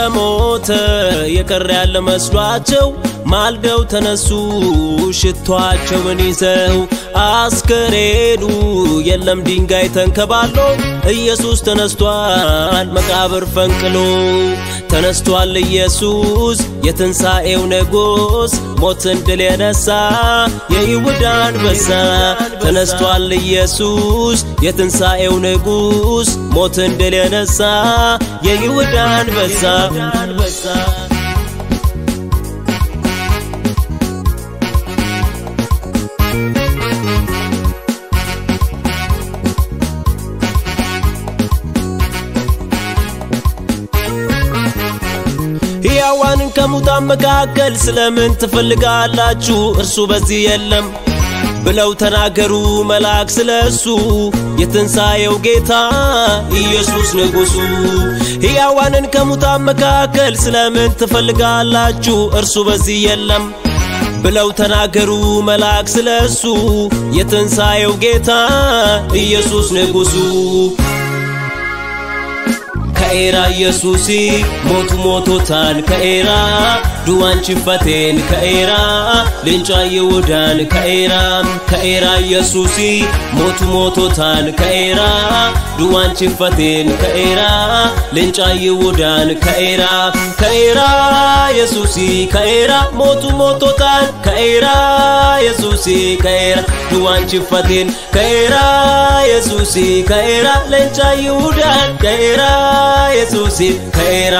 ሞተ የቀረ ያለ መስሏቸው ማልደው ተነሱ ሽቷቸውን ይዘው አስከሬኑ የለም ድንጋይ ተንከባሎ ኢየሱስ ተነስቷል መቃብር ፈንቅሎ ተነስቷል ኢየሱስ የትንሣኤው ንጉሥ ሞትን ድል የነሳ የይሁዳ አንበሳ ተነስቷል ኢየሱስ የትንሣኤው ንጉሥ ሞትን ድል የነሳ የይሁዳ አንበሳ ሕያዋንን ከሙታን መካከል ስለምን ትፈልጋላችሁ? እርሱ በዚህ የለም ብለው ተናገሩ መልአክ ስለ እሱ የትንሣኤው ጌታ ኢየሱስ ንጉሡ። ሕያዋንን ከሙታን መካከል ስለምን ትፈልጋላችሁ? እርሱ በዚህ የለም ብለው ተናገሩ መልአክ ስለ እሱ የትንሣኤው ጌታ ኢየሱስ ንጉሡ። ከኤራ ኢየሱሲ ሞቱ ሞቶታን ከኤራ ዱዋን ችፈቴን ከኤራ ልንጫ ይሁዳን ከኤራ ከኤራ ኢየሱሲ ሞቱ ሞቶታን ከኤራ ዱዋን ችፈቴን ከኤራ ልንጫ ይሁዳን ከኤራ ከኤራ ኢየሱሲ ከኤራ ሞቱ ሞቶታን ከኤራ ኢየሱሲ ከኤራ ዱዋን ችፈቴን ከኤራ ኢየሱሲ ከኤራ ልንጫ ይሁዳን ከኤራ ኢየሱስ ከኤራ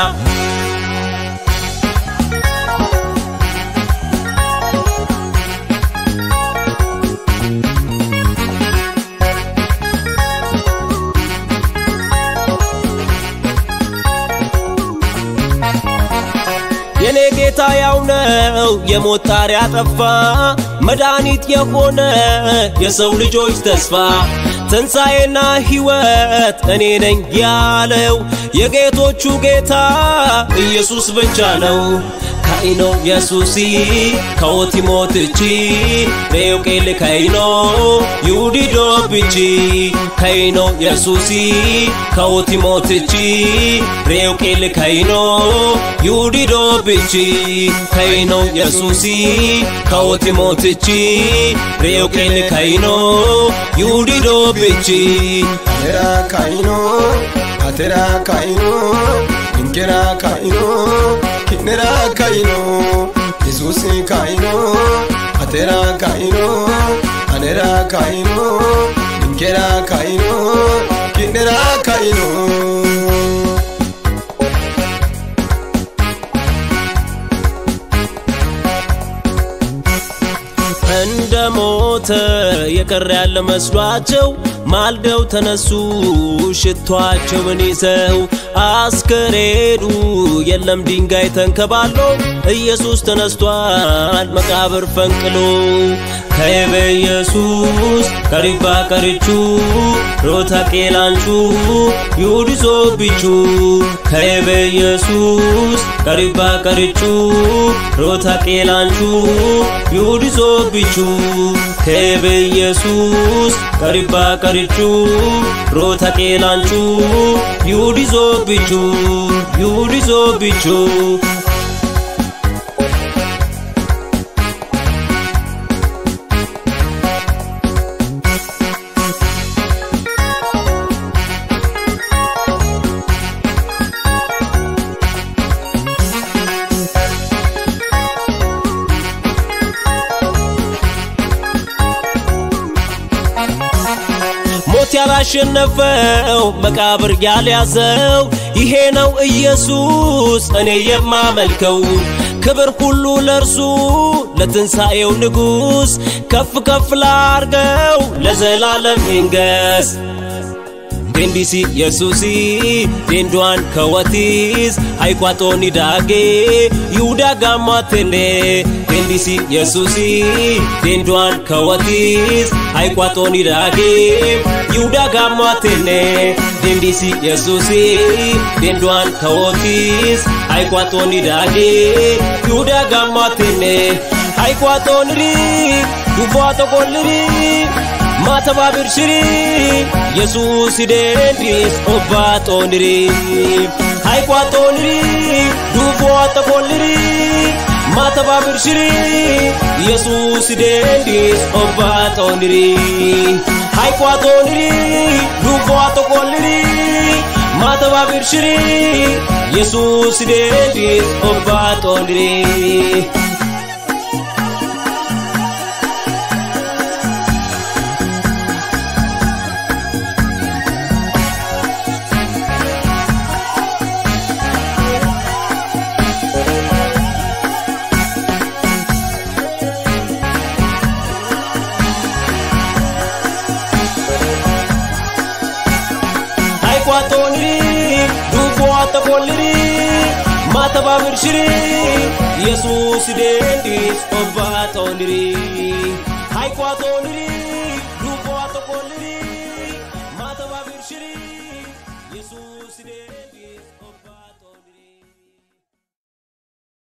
የኔ ጌታ ያው ነው የሞት ጣር ያጠፋ መድኃኒት የሆነ የሰው ልጆች ተስፋ ትንሣኤና ሕይወት እኔ ነኝ ያለው የጌቶቹ ጌታ ኢየሱስ ብቻ ነው። ካይኖ የሱሲ ከወቲ ሞትቺ ሬውቄል ከይኖ ይሁዲዶ ብቺ ከይኖ የሱሲ ከወቲ ሞትቺ ሬውቄል ከይኖ ይሁዲዶ ብቺ ከይኖ የሱሲ ከወቲ ሞትቺ ሬውቄል ከይኖ ይሁዲዶ ብቺ አቴራ ካይኖ አቴራ ካይኖ እንኬራ ካይኖ ኪኔራ ካይኖ ኢየሱስ ካይኖ አቴራ ካይኖ አኔራ ካይኖ እንኬራ ካይኖ ኪኔራ ካይኖ እንደ ሞተ የቀረ ያለ መስሏቸው ማልደው ተነሱ ሽቷቸውን ይዘው አስከሬኑ የለም ድንጋይ ተንከባሎ ኢየሱስ ተነስቷል መቃብር ፈንቅሎ ከየበ ኢየሱስ ከሪባ ቀርቹ ሮታ ቄላንቹ ይሁዲሶ ቢቹ ከየበ ኢየሱስ ከሪባ ቀርቹ ሮታ ቄላንቹ ይሁዲሶ ቢቹ ከየበ ኢየሱስ ከሪባ ቀርቹ ሮታ ቄላንቹ ይሁዲሶ ቢቹ ይሁዲሶ ቢቹ ሞት ያላሸነፈው መቃብር ያልያዘው ይሄ ነው ኢየሱስ እኔ የማመልከው። ክብር ሁሉ ለእርሱ ለትንሣኤው ንጉሥ ከፍ ከፍ ላርገው ለዘላለም ይንገስ። ዴንዲሲ የሱሲ ዴንዷን ከወቲስ አይቋጦኒ ዳጌ ይሁዳ ጋማቴኔ ዴንዲሲ የሱሲ ዴንዷን ከወቲስ አይቋጦኒ ዳጌ ይሁዳ ጋማቴኔ ዴንዲሲ የሱሲ ዴንዷን ከወቲስ አይቋጦኒ ዳጌ ይሁዳ ጋማቴኔ አይቋጦንሪ ዱቧ ተቆልሪ ማተባብር ሽሪ የሱስ ደንዲስ ኦባ ጦንሪ ሃይቋጦንሪ ዱቦዋጠ ኮልሪ ማተባብርሽሪ ኢየሱስ ደንዲስ ኦባጦንሪ ሃይቋጦንሪ ዱቦዋጠ ኮልሪ ማተባብርሽሪ ኢየሱስ ደንዲስ ኦባጦንሪ ሃይቋጦንሪ ዱቦዋጠ ኮልሪ ማተባብርሽሪ ኢየሱስ ደንዲስ ኦባጦንሪ ሃይቋጦንሪ ዱቦዋጠ ኮልሪ ማተባብርሽሪ